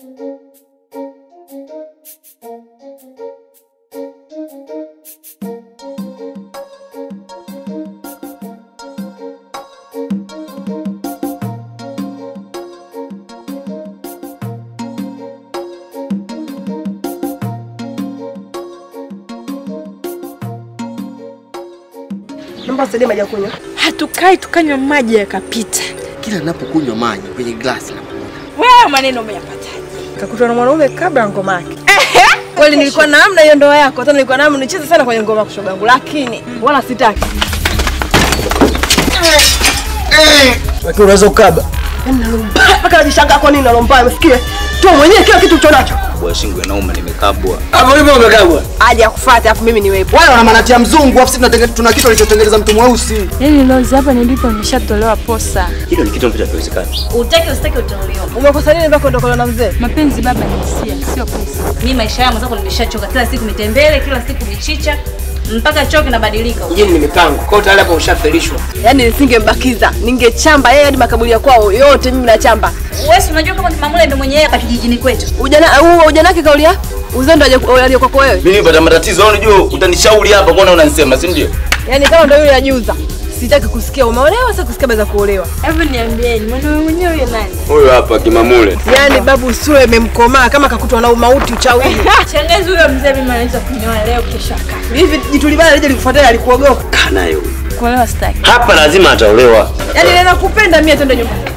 Naomba usaidie maji ya kunywa. Hatukai tukanywa maji yakapita. Kila ninapokunywa maji kwenye glasi na Wewe maneno umeyapataje? Kakutwa na mwanaume kabla ya ngoma yake. Kweli nilikuwa na amna hiyo ndoa yako, hata nilikuwa na amna nicheze sana kwenye ngoma kushoga yangu, lakini wala sitaki. Lakini unaweza ukaba. Yaani nalomba mpaka najishangaa kwa nini nalomba, umesikia? Tu mwenyewe kila kitu ulicho nacho. Bwa shingo inauma, nimekabwa. Hapo ulipo umekabwa. Aje akufuate afu mimi niwepo. wale wana manatia mzungu, afu sisi tunatenge- tuna kitu alichotengeneza mtu mweusi. Yaani Lozi, hapa nilipo nimeshatolewa posa. Hilo ni kitu ambacho hakiwezekani. Utaki usitaki utaolewa. Umekosa nini mpaka ondokolewa na mzee? Mapenzi baba ni hisia, sio pesa. Mimi maisha yangu zako nimeshachoka. Kila siku mitembele, kila siku michicha, mpaka choo kinabadilika. Mjini ni mipango. Kwa hiyo tayari hapo ushafelishwa. Yaani nisingembakiza, ningechamba yeye hadi makaburi ya kwao yote mimi nachamba. Wewe si unajua kama Mamule ndio mwenye yeye hapa kijijini kwetu. Ujana huo ujana wake kauli ya uzendo aje kwako wewe. Mimi nipata matatizo, au unajua utanishauri hapa kuona unanisema, si ndio? Yaani kama ndio yule yajuza. Sitaki kusikia umeolewa, sitaki kusikia baza kuolewa. Hebu niambieni, mwanaume mwenyewe huyo nani? Huyo hapa Kimamule. Yaani babu sura imemkomaa kama kakutwa na umauti uchawi. Shangazi huyo mzee mimi anaweza kunioa leo kesho akafa. Hivi jitulibana lije likufuatia alikuogopa. Kana yule. Kuolewa sitaki. Hapa lazima ataolewa. Yaani nina kupenda mimi twende nyumbani.